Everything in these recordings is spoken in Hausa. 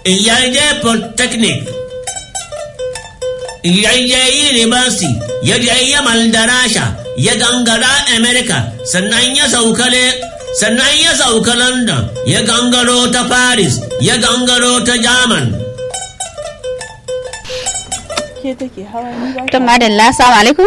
ya je polytechnic ya je university ya je yamal da rasha ya gangara america sannan ya sauka sannan ya sauka london ya gangaro ta paris ya gangaro ta german to madalla assalamu alaikum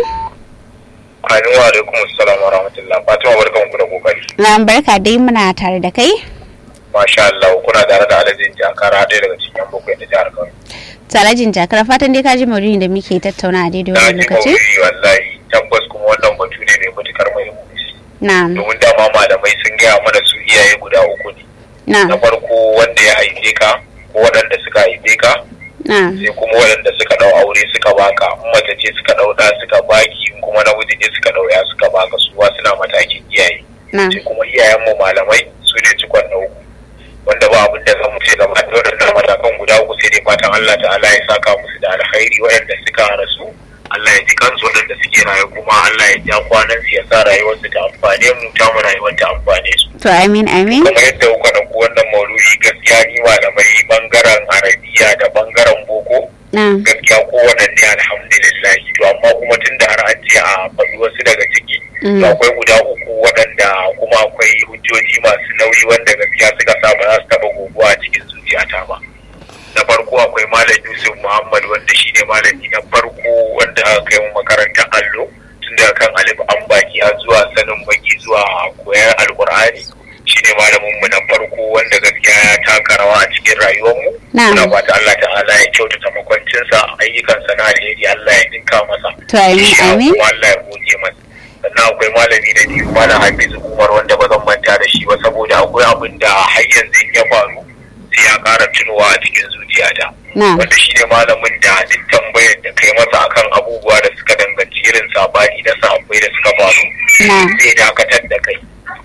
Amin wa alaikum assalam wa rahmatullah. Fatima barkan ku da kokari. na barka dai muna tare da kai Masha Allah kuna tare da Alhaji Jakara ɗaya daga cikin yan bakwai na jihar Kano. talajin jakar fatan dai ka ji maudu'in da muke tattauna a daidai Na wani ji lokaci maudu'i wallahi tabbas kuma wannan batu ne mai matukar muhimmanci. na Domin dama malamai sun gaya mana su iyaye guda uku ne. na Na farko wanda ya haife ka ko waɗanda suka haife ka na sai kuma waɗanda suka ɗau aure suka baka in mace ce suka ɗau ɗa suka baki in kuma namiji ne suka ɗau ya suka baka su ba suna matakin iyaye. na sai kuma iyayenmu malamai su ne cikon na uku wanda ba abin da za mu ce gaba da waɗannan matakan guda uku sai dai fatan Allah ta'ala ya saka musu da alkhairi waɗanda suka rasu Allah ya ji kansu waɗanda suke rayu kuma Allah ya ja kwanan su ya sa rayuwarsu ta amfane mu ta mu rayuwar ta amfane su to amin amin kuma yadda kuka ɗauko wannan mauludi gaskiya ni malamai bangaren arabiya da bangaren boko na gaskiya kowanne ne alhamdulillah to amma kuma tun da har an ce a faɗi wasu daga ciki Mm. to akwai guda uku waɗanda kuma akwai hujjoji masu nauyi wanda gaskiya suka sa ba za su taɓa goguwa a cikin zuciyata ba na farko akwai malam yusuf muhammad wanda shine malami na farko wanda aka kai mu makarantar allo tun daga kan alif an baki har zuwa sanin baki zuwa koyar alkur'ani shine malamin mu na farko wanda gaskiya ya taka rawa a cikin rayuwar mu Na'am. muna fata Allah ta'ala ya kyautata makwancinsa ayyukansa na alheri Allah ya dinka masa To, amin, Shi amin. kuma Allah ya goge masa sannan akwai malami na biyu malam Hafizu Umar wanda ba zan manta da shi ba saboda akwai abin da har yanzu in ya faru sai ya ƙara tunowa a cikin zuciyata na wanda shi ne malamin da duk tambayar da kai masa akan abubuwa da suka danganci irin sabani na sahabbai da suka faru na zai dakatar da kai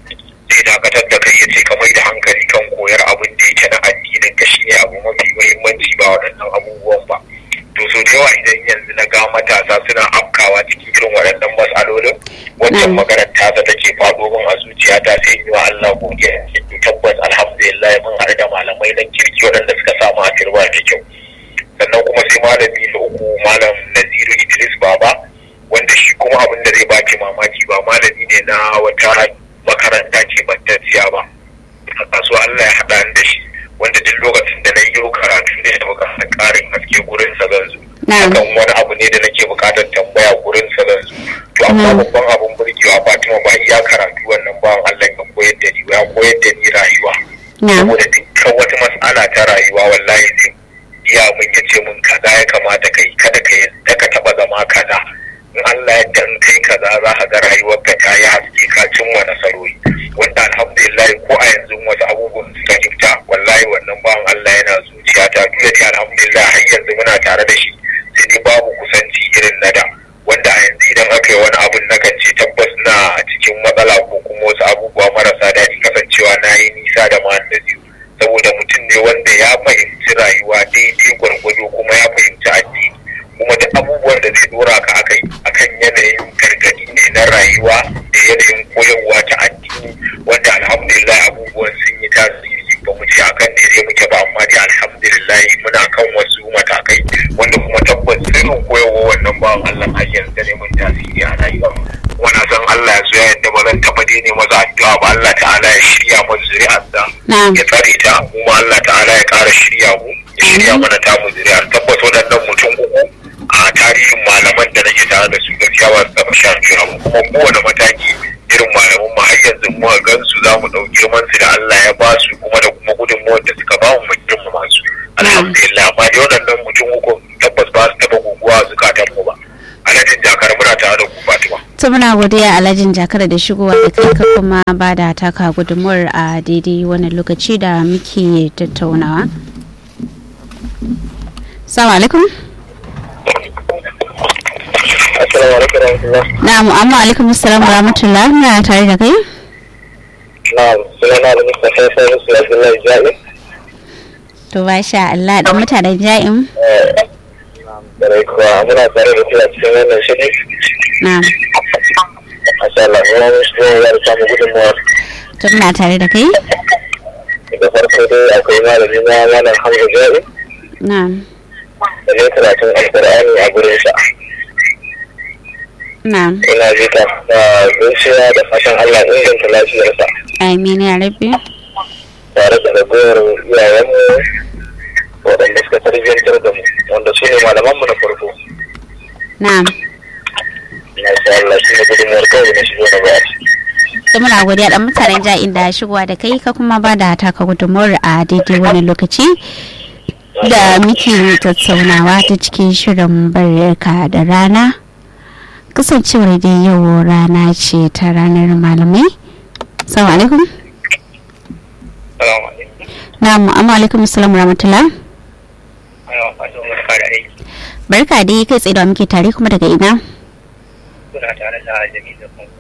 zai dakatar da kai ya ce ka mai da hankali kan koyar abin da yake na addinin ka shine abu mafi muhimmanci ba waɗannan abubuwan ba to so da yawa idan yanzu na ga matasa suna afkawa cikin irin waɗannan matsalolin wancan Mm. maganar tasa take faɗo min a zuciyata sai in yi wa Allah godiya to tabbas alhamdulillah mun haɗu da malamai na kirki waɗanda suka samu a turba da kyau sannan kuma sai malami na uku malam Naziru Idris Baba wanda shi kuma abin da zai baki mamaki ba malami ne na wata makaranta ce bantacciya ba a kasuwa Allah ya haɗa ni da shi wanda duk lokacin da na yi karatu ne da bukatar ƙarin haske gurin sa zan zo Na'am. akan wani abu ne da nake bukatar tambaya gurin sa zan zo to amma Na'am. babban abun burgewa Fatima ba iya karatu wannan bawan Allah ya koyar da ni ba ya koyar da ni rayuwa na saboda dukkan wata mas'ala ta rayuwa wallahi zai iya mun ya ce mun kaza ya kamata ka yi kada ka yadda ka taba zama kaza in Allah ya dan kai kaza za ka ga rayuwar ka ta yi haske ka cimma nasarori wanda alhamdulillah ko a yanzu wasu abubuwan suka gifta wallahi wannan bawan Allah yana zuciya ta duk da dai alhamdulillah har yanzu muna tare da shi sai dai babu kusanci irin na da wanda a yanzu idan aka yi wani abun na kan ce tabbas na cikin matsala ko kuma wasu abubuwa marasa daɗi kasancewa na yi nisa da ma da biyu saboda mutum ne wanda ya fahimci rayuwa daidai gwargwado kuma ya fahimci addini kuma duk abubuwan da zai dora ka akai akan yanayin gargadi ne na rayuwa da yanayin koyarwa ta addini wanda alhamdulillah abubuwan sun yi tasiri ba mu ce akan daidai muke ba amma dai alhamdulillah muna kan wasu matakai wanda kuma tabbas sirrin koyarwa wannan bawan Allah har yanzu ne mun tasiri a rayuwa kuma na san Allah ya so ya yadda ba zan taɓa daina masa addu'a ba Allah ta'ala ya shirya masa zuri'arsa Na'am. ya tsare ta kuma Allah ta'ala ya ƙara shirya mu ya shirya mana ta mu zuri'ar tabbas waɗannan mutum uku a tarihin malaman da nake tare da su gaskiya ba su taɓa sha biyu abu kuma kowane mataki irin malaman mu har yanzu mu gan su za mu ɗau girman su da Allah ya ba su kuma da kuma gudunmuwar da suka ba mu mu girmama su alhamdulillah amma dai waɗannan mutum uku tabbas ba su taɓa guguwa a zukatan mu ba alhajin jakar muna tare da ku Fatima. to muna godiya alhajin jakar da shigowa da kai ka kuma ba da taka gudunmuwar a daidai wannan lokaci da muke tattaunawa salamu alaikum Assalamu alaikum warahmatullah. na'am amma alaikum assalam wa rahmatullah muna tare da kai Na'am, sunana da Mustapha Salisu Abdullahi Jami. to ba sha Allah dan mutanen ja'in Dare kuwa muna tare da kira cikin wannan shiri. na'am Masha Allah, kuma mun shi ya samu gudunmuwa. to muna tare da kai da farko dai akwai malami na malam hamza jari na'am da ne karatun alkur'ani a gurin sa na'am ina ji ta da zuciya da fatan allah inganta lafiyarsa amin ya rabbi tare da ragowar iyayenmu waɗanda suka tarbiyyantar da mu wanda su ne malamanmu na farko na'am na sha Allah shi ne gudunmuwar kawai na shigo na baya da muna godiya dan mutanen ja'in da shigowa da kai ka kuma ba da taka gudunmuwar a daidai wani lokaci da muke tattaunawa ta cikin shirin barka da rana kasancewar dai yau rana ce ta ranar malamai salamu alaikum salamu alaikum na'am amma alaikum assalamu rahmatullah ana fatan wani fara aiki barka dai kai tsaye da muke tare kuma daga ina kuna tare da jami'in da kuma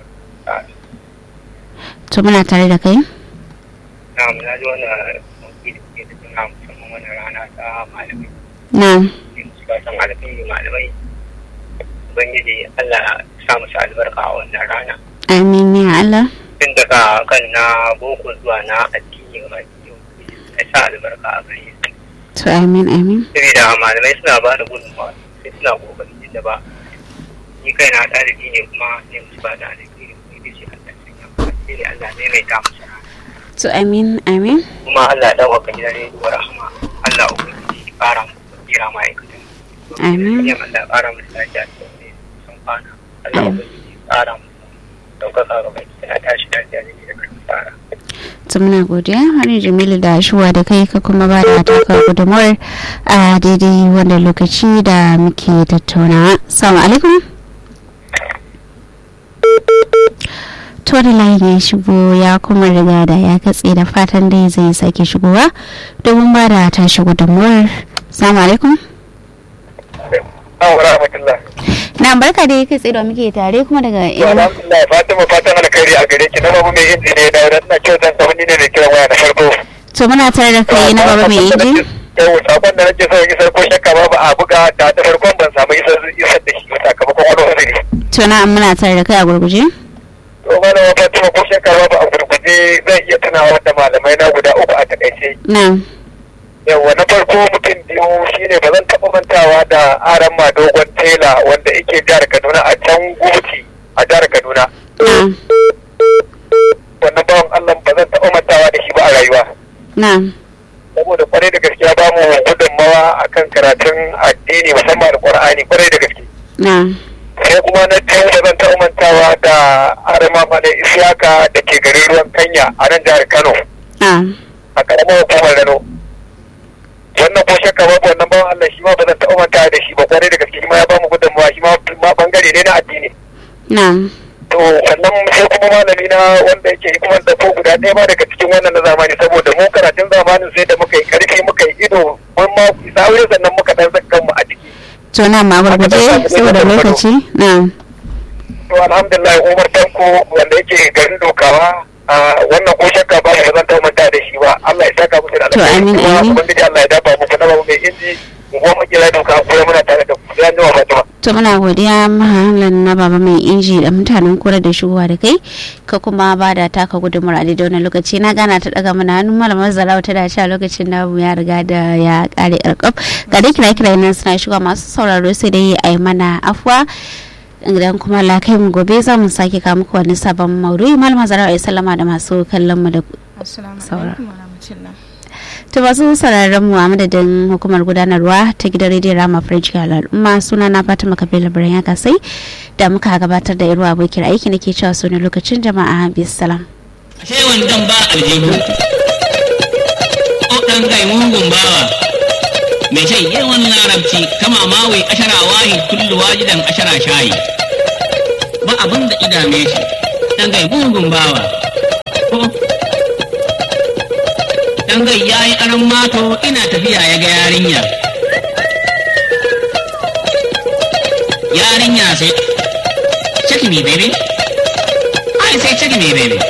to muna tare da kai na na ji wannan sauki da ke tattuna musamman wannan rana ta malamai na'am ne musu fatan alfahari malamai ubangiji Allah ya sa musu albarka a wannan rana amin ya Allah tun daga kan na boko zuwa na addini ga baki ya sa albarka a gare su to amin amin saboda malamai suna ba da gudunmawa sai suna kokarin da ba ni kai na ɗalibi ne kuma ne musu ba da alheri kuma ita ce Allah sanya mu sai Allah ne mai ta musu rana to amin amin kuma Allah ya ɗaukaka gidan rediyo rahama Allah ubangiji ya ƙara mu kira ma'aikatan Amin. ya Allah ya ƙara mu lafiya da wani sun kwana Allah ubangiji ya ƙara mu ɗaukaka ga baki na tashi lafiya da da karfi tsara to muna godiya wani jamilu da shuwa da kai ka kuma ba da taka gudunmuwar a daidai wanda lokaci da muke tattaunawa salamu alaikum to da layin ya shigo ya kuma riga da ya katse da fatan dai zai sake shigowa domin ba da tashi gudunmuwar salamu alaikum Assalamu rahmatullah. na barka dai kai tsaye da muke tare kuma daga ina Alhamdulillah Fatima fatan alkhairi a gare ki na babu mai inji ne da wadanda ina kyautan sa wani ne mai kiran waya na farko. to muna tare da kai na baba mai inji Yau sakon da nake so in isar ko shakka babu a buga ta ta farkon ban samu isar isar da shi ba sakamakon wani uzuri. to na muna tare da kai a gurguje To malama Fatima ko shakka babu a gurguje zan iya tunawa da malamai na guda uku a takaice. na Yawwa na farko mutum biyu shine ba zan taɓa mantawa da aran ma dogon tela wanda yake jihar Kaduna a can Gubuti a jihar Kaduna. na Wannan bawan Allah ba zan taɓa mantawa da shi ba a rayuwa. na saboda kwarai da gaskiya ba mu gudunmawa akan karatun addini musamman alkur'ani kwarai da gaske na sai kuma na biyu da zan taɓa mantawa da arama malai isiyaka da ke garin ruwan kanya a nan jihar kano na a karamar hukumar rano wannan ko shakka babu wannan bawan allah shi ma ba zan taɓa mantawa da shi ba kwarai da gaske shi ma ya ba mu gudunmawa shi ma ma bangare ne na addini na to sannan sai kuma malami na wanda yake hikimar da ko guda ɗaya ma daga cikin wannan na zamani saboda mu karatun zamanin sai da muka yi karfi muka yi ido mun ma sauri sannan muka dan saka kanmu a ciki to na ma gurguje saboda lokaci na to alhamdulillah umar tanko wanda yake garin dokawa a wannan ko shakka ba mu zan ta manta da shi ba Allah ya saka musu da To, amin, kuma amin. ubangiji Allah ya dafa muku na babu mai inji mu goma kira doka kuma muna tare da ku sai an jima Fatima to muna godiya mahallan na baba mai inji da mutanen kura da shigowa da kai ka kuma ba da taka gudunmar a daidai wani lokaci na gana ta daga mana hannun malamar zarawa ta dace a lokacin da ya riga da ya kare karkaf ga dai kira kira nan suna shigowa masu sauraro sai dai a yi mana afuwa idan kuma la kai mu gobe za mu sake kawo muku wani sabon maudu'i malamar zarawa ya sallama da masu kallon mu da Assalamu Saura. alaikum wa rahmatullah. To masu sauraron mu a madadin hukumar gudanarwa ta gidan rediyon Rama French al'umma suna na Fatima Kabila Birnin ya kasai da muka gabatar da irwa abokin aiki nake cewa su ne lokacin jama'a bisalam. ashe wandan ba aljihu o ɗan kai mugun bawa mai shan yawan larabci kama mawi ashara wahi kullu wajidan ashara shayi ba abin da idame shi ɗan kai mugun bawa ko ɗan kai ya yi aran mato ina tafiya ya ga yarinya yarinya sai check me baby I say check me baby